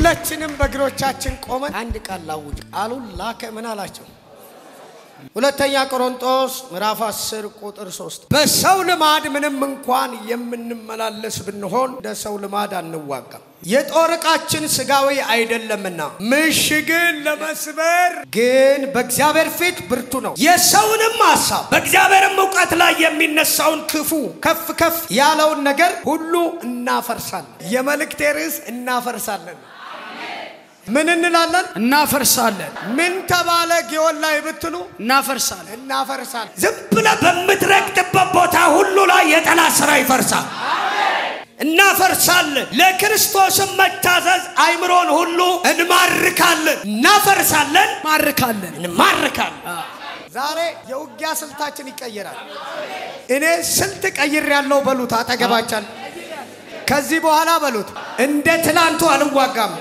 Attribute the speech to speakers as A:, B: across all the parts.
A: ሁላችንም በእግሮቻችን ቆመን አንድ ቃል ላውጅ። ቃሉን ላከ ምን አላቸው? ሁለተኛ ቆሮንጦስ ምዕራፍ 10 ቁጥር 3 በሰው ልማድ ምንም እንኳን የምንመላለስ ብንሆን እንደ ሰው ልማድ አንዋጋም። የጦር ዕቃችን ስጋዊ አይደለምና ምሽግን ለመስበር ግን በእግዚአብሔር ፊት ብርቱ ነው። የሰውንም ሐሳብ በእግዚአብሔርም እውቀት ላይ የሚነሳውን ክፉ ከፍ ከፍ ያለውን ነገር ሁሉ እናፈርሳለን። የመልእክቴ ርዕስ እናፈርሳለን። ምን እንላለን?
B: እናፈርሳለን
A: ምን ተባለ ጊዮን ላይ ብትሉ
B: እናፈርሳለን።
A: እናፈርሳለን።
C: ዝም ብለህ በምትረግጥበት ቦታ ሁሉ ላይ የጠላት ስራ ይፈርሳል። እናፈርሳለን። ለክርስቶስም መታዘዝ አይምሮን ሁሉ እንማርካለን። እናፈርሳለን፣
B: ማርካለን።
C: እንማርካለን።
A: ዛሬ የውጊያ ስልታችን ይቀየራል። እኔ ስልት ቀይር ያለው በሉት፣ አጠገባቻል ከዚህ በኋላ በሉት፣ እንደ ትላንቱ አልዋጋም።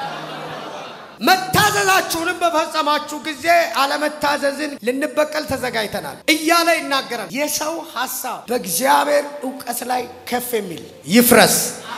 A: መታዘዛችሁንም በፈጸማችሁ ጊዜ አለመታዘዝን ልንበቀል ተዘጋጅተናል እያለ ይናገራል። የሰው ሐሳብ በእግዚአብሔር እውቀት ላይ ከፍ የሚል ይፍረስ።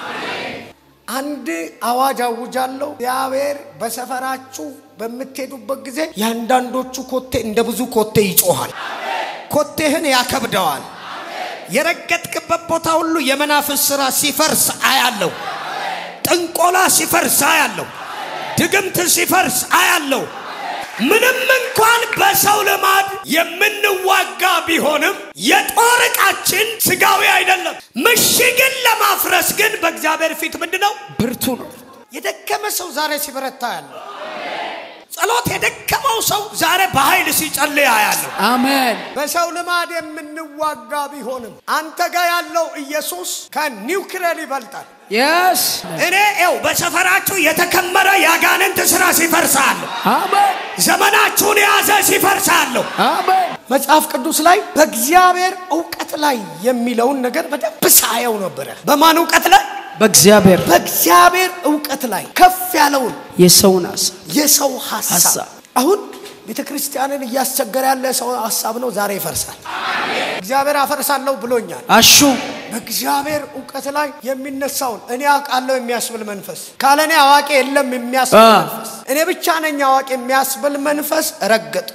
A: አንድ አዋጅ አውጃለሁ። እግዚአብሔር በሰፈራችሁ በምትሄዱበት ጊዜ የአንዳንዶቹ ኮቴ እንደ ብዙ ኮቴ ይጮሃል። ኮቴህን ያከብደዋል።
C: የረገጥክበት ቦታ ሁሉ የመናፍስ ስራ ሲፈርስ አያለሁ። ጥንቆላ ሲፈርስ አያለሁ። ድግምት ሲፈርስ አያለሁ። ምንም እንኳን በሰው ልማድ የምንዋጋ ቢሆንም የጦር ዕቃችን ስጋዊ አይደለም። ምሽግን ለማፍረስ ግን በእግዚአብሔር ፊት ምንድን ነው?
B: ብርቱ ነው።
A: የደከመ ሰው ዛሬ ሲበረታ ያለ
C: ጸሎት የደከመው ሰው ዛሬ በኃይል ሲጸልይ አያለሁ።
B: አሜን።
A: በሰው ልማድ የምንዋጋ ቢሆንም አንተ ጋር ያለው ኢየሱስ ከኒውክሌር ይበልጣል።
B: የስ
C: እኔ ው በሰፈራችሁ የተከመረ የአጋንንት ስራ ሲፈርሳለሁ።
B: አሜን።
C: ዘመናችሁን የያዘ ሲፈርሳለሁ።
B: አሜን።
A: መጽሐፍ ቅዱስ ላይ በእግዚአብሔር እውቀት ላይ የሚለውን ነገር በደንብ ሳየው ነበረ። በማን እውቀት ላይ?
B: በእግዚአብሔር
A: በእግዚአብሔር እውቀት ላይ ከፍ ያለውን
B: የሰውን ሀሳብ
A: የሰው ሀሳብ
B: ሀሳብ።
A: አሁን ቤተ ክርስቲያንን እያስቸገረ ያለ ሰው ሀሳብ ነው። ዛሬ ይፈርሳል። እግዚአብሔር አፈርሳለሁ ብሎኛል።
B: አሹ
A: በእግዚአብሔር እውቀት ላይ የሚነሳውን እኔ አውቃለሁ የሚያስብል መንፈስ ካለ እኔ አዋቂ የለም የሚያስብል
B: አ።
A: መንፈስ እኔ ብቻ ነኝ አዋቂ የሚያስብል መንፈስ ረገጡ።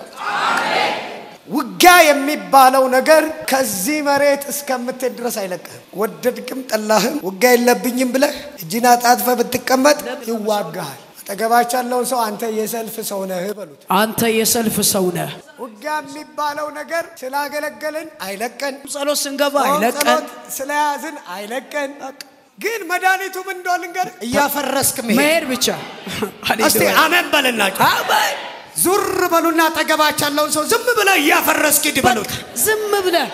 A: ውጊያ የሚባለው ነገር ከዚህ መሬት እስከምትሄድ ድረስ አይለቅህም። ወደድክም ጠላህም ውጊያ የለብኝም ብለህ እጅን አጣጥፈ ብትቀመጥ ይዋጋሃል። አጠገባቸው ያለውን ሰው አንተ የሰልፍ ሰው ነህ በሉት።
B: አንተ የሰልፍ ሰው ነህ።
A: ውጊያ የሚባለው ነገር ስላገለገልን አይለቀን፣
B: ጸሎት ስንገባ
A: ጾም
B: አይለቀን።
A: ጸሎት ስለያዝን አይለቀን። ግን መድኃኒቱ ምን እንደሆነ ልንገር፣ እያፈረስክ መሄድ።
B: መሄድ ብቻ
C: እስቲ አሜን በልላችሁ።
B: አሜን።
A: ዙር በሉና አጠገባቸው ያለውን ሰው ዝም
C: ብለህ እያፈረስክ ሂድ በሉት።
B: ዝም ብለህ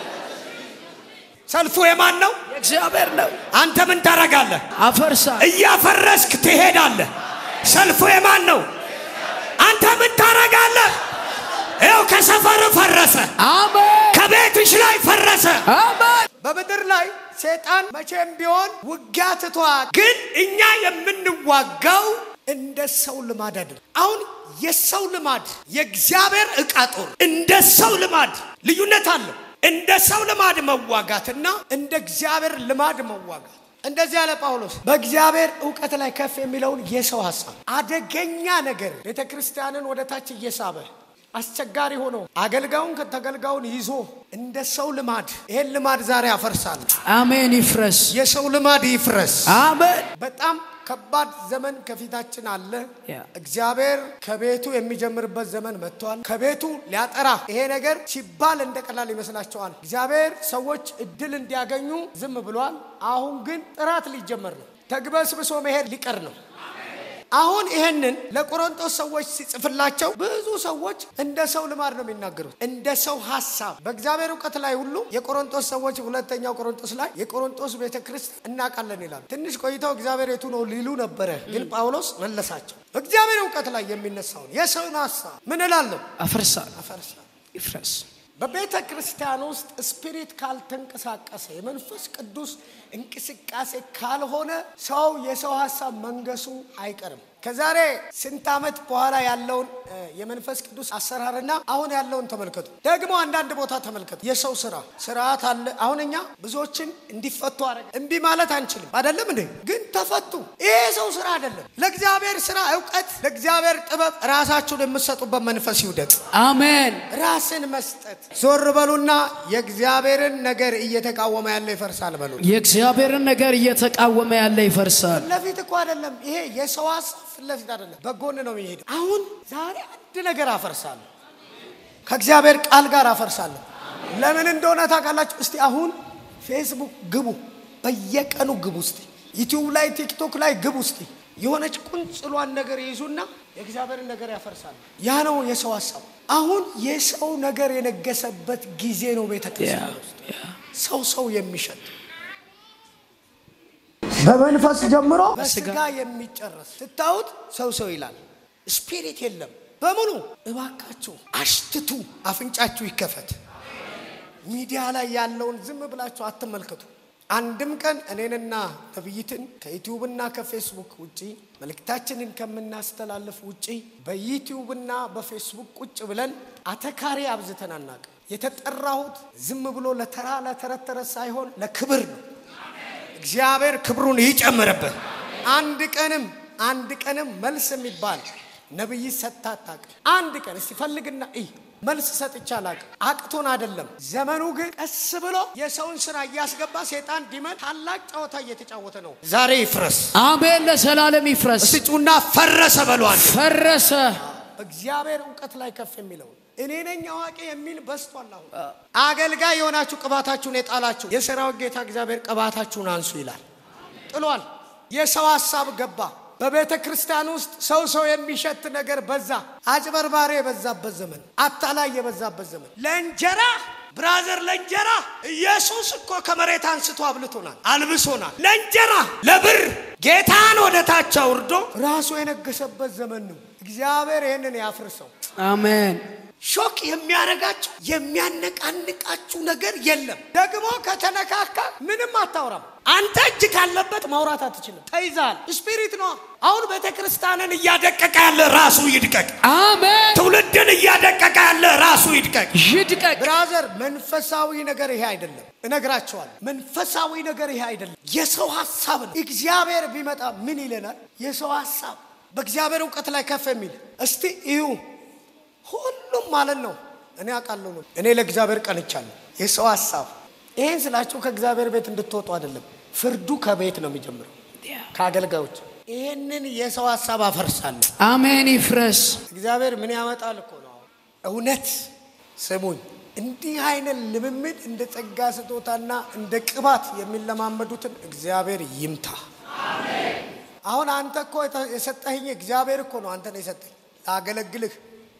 C: ሰልፉ የማን ነው?
B: እግዚአብሔር ነው።
C: አንተ ምን ታረጋለህ?
B: አፈርሳ
C: እያፈረስክ ትሄዳለህ። ሰልፉ የማን ነው? አንተ ምን ታረጋለህ? ይኸው ከሰፈር ፈረሰ፣
B: አሜን።
C: ከቤትሽ ላይ ፈረሰ።
B: አሜን።
A: በምድር ላይ ሴጣን መቼም ቢሆን ውጊያ ትቷል።
C: ግን እኛ የምንዋጋው
A: እንደ ሰው ልማድ አይደለም። አሁን የሰው ልማድ የእግዚአብሔር ዕቃ ጦር
C: እንደ ሰው ልማድ ልዩነት አለው።
A: እንደ ሰው ልማድ መዋጋትና እንደ እግዚአብሔር ልማድ መዋጋት። እንደዚህ ያለ ጳውሎስ በእግዚአብሔር እውቀት ላይ ከፍ የሚለውን የሰው ሀሳብ አደገኛ ነገር ቤተ ክርስቲያንን ወደ ታች እየሳበ አስቸጋሪ ሆኖ አገልጋዩን ከተገልጋዩን ይዞ እንደ ሰው ልማድ ይሄን ልማድ ዛሬ አፈርሳለሁ።
B: አሜን። ይፍረስ።
A: የሰው ልማድ ይፍረስ።
B: አሜን።
A: በጣም ከባድ ዘመን ከፊታችን አለ።
B: ያ።
A: እግዚአብሔር ከቤቱ የሚጀምርበት ዘመን መጥቷል። ከቤቱ ሊያጠራ ይሄ ነገር ሲባል እንደ ቀላል ይመስላቸዋል። እግዚአብሔር ሰዎች እድል እንዲያገኙ ዝም ብሏል። አሁን ግን ጥራት ሊጀመር ነው። ተግበስብሶ መሄድ ሊቀር ነው። አሁን ይሄንን ለቆሮንቶስ ሰዎች ሲጽፍላቸው ብዙ ሰዎች እንደ ሰው ልማድ ነው የሚናገሩት፣ እንደ ሰው ሀሳብ በእግዚአብሔር እውቀት ላይ ሁሉ የቆሮንቶስ ሰዎች ሁለተኛው ቆሮንቶስ ላይ የቆሮንቶስ ቤተ ክርስቲያን እናውቃለን ይላሉ። ትንሽ ቆይተው እግዚአብሔር የቱ ነው ሊሉ ነበረ፣ ግን ጳውሎስ መለሳቸው። በእግዚአብሔር እውቀት ላይ የሚነሳውን የሰውን ሀሳብ ምን እላለሁ
B: አፈርሳለሁ።
A: አፈርሳለሁ።
B: ይፍረስ።
A: በቤተ ክርስቲያን ውስጥ ስፒሪት ካልተንቀሳቀሰ የመንፈስ ቅዱስ እንቅስቃሴ ካልሆነ ሰው የሰው ሀሳብ መንገሱ አይቀርም። ከዛሬ ስንት ዓመት በኋላ ያለውን እ፣ የመንፈስ ቅዱስ አሰራርና አሁን ያለውን ተመልከቱ። ደግሞ አንዳንድ ቦታ ተመልከቱ። የሰው ስራ ስርዓት አለ። አሁን እኛ ብዙዎችን እንዲፈቱ አረገ። እምቢ ማለት አንችልም አይደለም እንዴ? ግን ተፈቱ። ይሄ የሰው ስራ አይደለም። ለእግዚአብሔር ስራ እውቀት፣ ለእግዚአብሔር ጥበብ ራሳችሁን የምትሰጡበት መንፈስ ይውደቅ።
B: አሜን።
A: ራስን መስጠት። ዞር በሉና የእግዚአብሔርን ነገር እየተቃወመ ያለ ይፈርሳል በሉ።
B: የእግዚአብሔርን ነገር እየተቃወመ ያለ ይፈርሳል።
A: ለፊት እኮ አይደለም ይሄ የሰው ሀሳብ ፊት ለፊት አይደለም፣ በጎን ነው የሚሄደው። አሁን ዛሬ አንድ ነገር አፈርሳለሁ፣ ከእግዚአብሔር ቃል ጋር አፈርሳለሁ። ለምን እንደሆነ ታውቃላችሁ? እስቲ አሁን ፌስቡክ ግቡ፣ በየቀኑ ግቡ። እስቲ ዩቲዩብ ላይ ቲክቶክ ላይ ግቡ። እስቲ የሆነች ቁንጽሏን ነገር ይይዙና የእግዚአብሔርን ነገር ያፈርሳሉ። ያ ነው የሰው ሀሳብ። አሁን የሰው ነገር የነገሰበት ጊዜ ነው ቤተ ክርስቲያን ውስጥ ሰው ሰው የሚሸጥ በመንፈስ ጀምሮ በስጋ የሚጨረስ ስታዩት ሰው ሰው ይላል። ስፒሪት የለም በሙሉ። እባካችሁ አሽትቱ፣ አፍንጫችሁ ይከፈት። ሚዲያ ላይ ያለውን ዝም ብላችሁ አትመልከቱ። አንድም ቀን እኔንና ነብይትን ከዩቲዩብና ከፌስቡክ ውጪ መልእክታችንን ከምናስተላልፍ ውጪ በዩቲዩብና በፌስቡክ ቁጭ ብለን አተካሪ አብዝተን አናውቅም። የተጠራሁት ዝም ብሎ ለተራ ለተረት ተረት ሳይሆን ለክብር ነው። እግዚአብሔር ክብሩን ይጨምርበት። አንድ ቀንም አንድ ቀንም መልስ የሚባል ነብይ ሰጥታ አታውቅም። አንድ ቀን እስቲ ፈልግና እይ መልስ ሰጥቼ አላውቅም። አቅቶን አይደለም። ዘመኑ ግን ቀስ ብሎ የሰውን ስራ እያስገባ ሴጣን ዲመን ታላቅ ጨዋታ እየተጫወተ ነው። ዛሬ ይፍረስ።
B: አሜን። ለዘላለም ይፍረስ።
C: እስቲ ጩና ፈረሰ በሏል።
B: ፈረሰ።
A: እግዚአብሔር እውቀት ላይ ከፍ የሚለው እኔ ነኝ አዋቂ የሚል በስቷል። አሁን አገልጋይ የሆናችሁ ቅባታችሁን የጣላችሁ የሰራዊት ጌታ እግዚአብሔር ቅባታችሁን አንሱ ይላል። ጥሏል። የሰው ሀሳብ ገባ። በቤተ ክርስቲያን ውስጥ ሰው ሰው የሚሸት ነገር በዛ። አጭበርባሪ የበዛበት ዘመን፣ አታላይ የበዛበት ዘመን። ለእንጀራ ብራዘር፣ ለእንጀራ ኢየሱስ እኮ ከመሬት አንስቶ አብልቶናል፣ አልብሶናል። ለእንጀራ ለብር ጌታን ወደ ታች አውርዶ ራሱ የነገሰበት ዘመን ነው። እግዚአብሔር ይህንን ያፍርሰው።
B: አሜን።
A: ሾክ የሚያረጋችሁ የሚያነቃንቃችሁ ነገር የለም። ደግሞ ከተነካካ ምንም አታውራም። አንተ እጅ ካለበት ማውራት አትችልም። ተይዛል። ስፒሪት ነው።
C: አሁን ቤተ ክርስቲያንን እያደቀቀ ያለ ራሱ ይድቀቅ።
B: አሜን።
C: ትውልድን እያደቀቀ ያለ ራሱ ይድቀቅ።
B: ይድቀቅ።
A: ብራዘር፣ መንፈሳዊ ነገር ይሄ አይደለም። እነግራቸዋል። መንፈሳዊ ነገር ይሄ አይደለም። የሰው ሀሳብ ነው። እግዚአብሔር ቢመጣ ምን ይለናል? የሰው ሀሳብ በእግዚአብሔር እውቀት ላይ ከፍ የሚል እስቲ እዩ። ሁሉም ማለት ነው። እኔ አውቃለሁ ነው። እኔ ለእግዚአብሔር ቀንቻለሁ። የሰው ሀሳብ ይሄን ስላችሁ ከእግዚአብሔር ቤት እንድትወጡ አይደለም። ፍርዱ ከቤት ነው የሚጀምረው፣ ከአገልጋዮች። ይሄንን የሰው ሀሳብ አፈርሳለሁ።
B: አሜን። ይፍረስ።
A: እግዚአብሔር ምን ያመጣል እኮ ነው። እውነት ስሙኝ፣ እንዲህ አይነት ልምምድ እንደ ጸጋ ስጦታና እንደ ቅባት የሚለማመዱትን እግዚአብሔር ይምታ። አሁን አንተ እኮ የሰጠኸኝ እግዚአብሔር እኮ ነው። አንተ ነው የሰጠኝ ላገለግልህ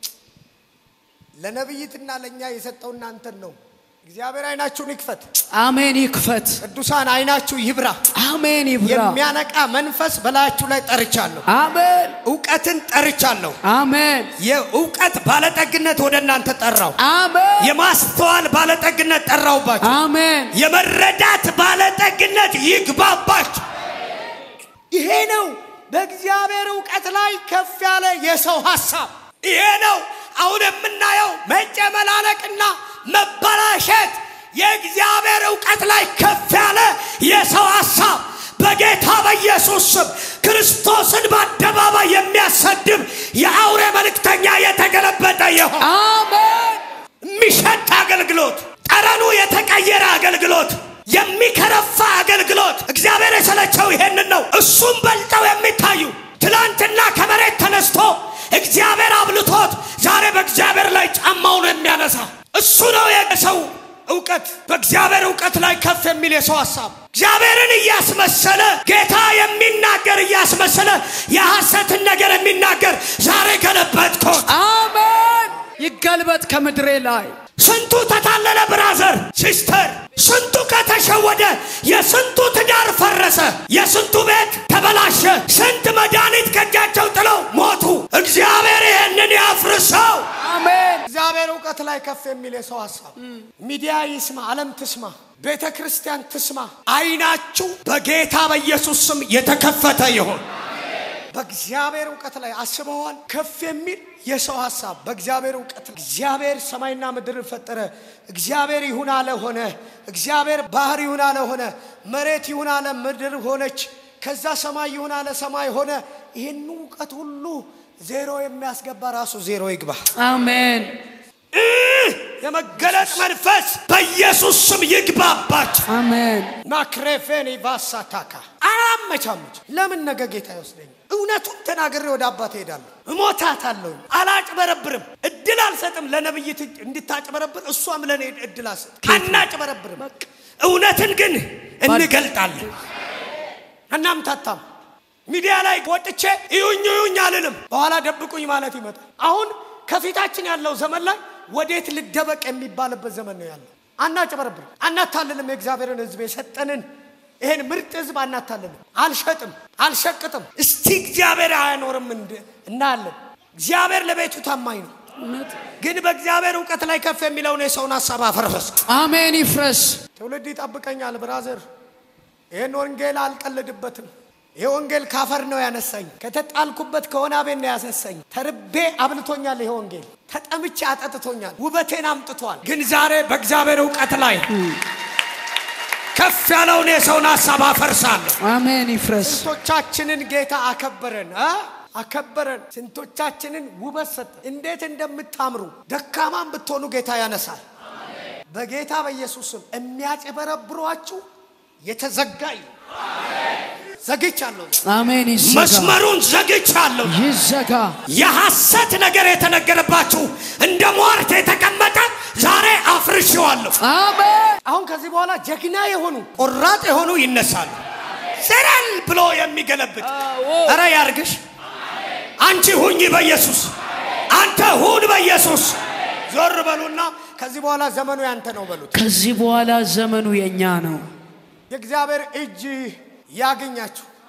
A: ለነቢይትና ለእኛ የሰጠውና አንተን ነው። እግዚአብሔር አይናችሁን ይክፈት።
B: አሜን። ይክፈት።
A: ቅዱሳን አይናችሁ ይብራ።
B: አሜን። ይብራ።
A: የሚያነቃ መንፈስ በላያችሁ ላይ ጠርቻለሁ።
B: አሜን።
C: እውቀትን ጠርቻለሁ።
B: አሜን።
C: የእውቀት ባለጠግነት ወደ እናንተ ጠራው።
B: አሜን።
C: የማስተዋል ባለጠግነት ጠራውባችሁ።
B: አሜን።
C: የመረዳት ባለጠግነት ይግባባችሁ።
A: ይሄ ነው በእግዚአብሔር እውቀት ላይ ከፍ ያለ የሰው ሀሳብ።
C: ይሄ ነው አሁን የምናየው መጨመላለቅና መበላሸት የእግዚአብሔር እውቀት ላይ ከፍ ያለ የሰው ሀሳብ በጌታ በኢየሱስ ስም ክርስቶስን በአደባባይ የሚያሰድብ የአውሬ መልእክተኛ የተገለበጠ ይሆን።
B: አሜን።
C: የሚሸት አገልግሎት፣ ጠረኑ የተቀየረ አገልግሎት፣ የሚከረፋ አገልግሎት። እግዚአብሔር የሰለቸው ይሄንን ነው። እሱም በልጠው የሚታዩ ትላንትና ከመሬት ተነስቶ እግዚአብሔር አብልቶት ዛሬ በእግዚአብሔር ላይ ጫማውን የሚያነሳ እሱ ነው የሰው እውቀት። በእግዚአብሔር እውቀት ላይ ከፍ የሚል የሰው ሀሳብ እግዚአብሔርን እያስመሰለ ጌታ የሚናገር እያስመሰለ የሐሰትን ነገር የሚናገር ዛሬ ገለበጥኩት።
B: አሜን። ይገልበጥ ከምድሬ ላይ
C: ስንቱ ተታለለ፣ ብራዘር ሲስተር፣ ስንቱ ከተሸወደ፣ የስንቱ ትዳር ፈረሰ፣ የስንቱ ቤት ተበላሸ፣ ስንት መድኃኒት ከእጃቸው ጥለው ሞቱ። እግዚአብሔር ይህንን ያፍርሰው።
B: አሜን።
A: እግዚአብሔር እውቀት እውቀት ላይ ከፍ የሚል የሰው ሀሳብ ሚዲያ ይስማ፣ ዓለም ትስማ፣ ቤተ ክርስቲያን ትስማ።
C: አይናችሁ በጌታ በኢየሱስ ስም የተከፈተ ይሁን።
A: በእግዚአብሔር እውቀት ላይ አስበዋል። ከፍ የሚል የሰው ሀሳብ በእግዚአብሔር እውቀት እግዚአብሔር ሰማይና ምድር ፈጠረ። እግዚአብሔር ይሁን አለ ሆነ። እግዚአብሔር ባህር ይሁን አለ ሆነ። መሬት ይሁን አለ ምድር ሆነች። ከዛ ሰማይ ይሁን አለ ሰማይ ሆነ። ይህን እውቀት ሁሉ ዜሮ የሚያስገባ ራሱ ዜሮ ይግባ።
B: አሜን
C: የመገለጥ መንፈስ በኢየሱስ ስም ይግባባችሁ።
B: አሜን
A: ማክሬፌን ቫሳታካ አላመቻመች። ለምን ነገ ጌታ ይወስደኝ? እውነቱን ተናግሬ ወደ አባት እሄዳለሁ። እሞታታለሁ። አላጭበረብርም። እድል አልሰጥም ለነብይት እንድታጭበረብር፣ እሷም ለእኔ እድል አልሰጥ። አናጭበረብርም።
C: እውነትን ግን እንገልጣለን።
A: እናምታታም ሚዲያ ላይ ወጥቼ እዩኝ እዩኝ አልልም። በኋላ ደብቁኝ ማለት ይመጣል። አሁን ከፊታችን ያለው ዘመን ላይ ወዴት ልደበቅ የሚባልበት ዘመን ነው ያለው። አናጭበረብርም፣ አናታልልም። የእግዚአብሔርን ሕዝብ የሰጠንን ይሄን ምርጥ ሕዝብ አናታልልም። አልሸጥም፣ አልሸቅጥም። እስቲ እግዚአብሔር አያኖርም እንድ- እናያለን። እግዚአብሔር ለቤቱ ታማኝ ነው። ግን በእግዚአብሔር እውቀት ላይ ከፍ የሚለውን የሰውን ሀሳብ አፈረስ።
B: አሜን ይፍረስ
A: ትውልድ ይጠብቀኛል። ብራዘር ይህን ወንጌል አልቀልድበትም። ይህ ወንጌል ካፈር ነው ያነሳኝ። ከተጣልኩበት ከሆነ አቤት ነው ያነሳኝ። ተርቤ አብልቶኛል። ይሄ ወንጌል ተጠምቼ አጠጥቶኛል። ውበቴን አምጥቷል።
C: ግን ዛሬ በእግዚአብሔር እውቀት ላይ ከፍ ያለውን የሰውን ሀሳብ አፈርሳለሁ።
B: አሜን ይፍረስ
A: ስንቶቻችንን ጌታ አከበረን እ አከበረን። ስንቶቻችንን ውበት ሰጠ። እንዴት እንደምታምሩ ደካማም ብትሆኑ ጌታ ያነሳል። በጌታ በኢየሱስም የሚያጭበረብሯችሁ የተዘጋ ይሁን። ዘግቻለሁ።
B: አሜን ይዘጋ
C: መስመሩን ዘግቻለሁ።
B: ይዘጋ
C: የሐሰት ነገር የተነገረባችሁ እንደ ሟርት የተቀመጠ ዛሬ አፍርሼዋለሁ።
B: አሜን
A: አሁን ከዚህ በኋላ ጀግና የሆኑ
C: ቆራጥ የሆኑ ይነሳሉ። ዘረል ብሎ የሚገለብጥ እረ ያርግሽ። አንቺ ሁኝ በኢየሱስ አንተ ሁን በኢየሱስ
A: ዞር በሉና ከዚህ በኋላ ዘመኑ ያንተ ነው በሉት።
B: ከዚህ በኋላ ዘመኑ የኛ ነው
A: የእግዚአብሔር እጅ ያገኛችሁ።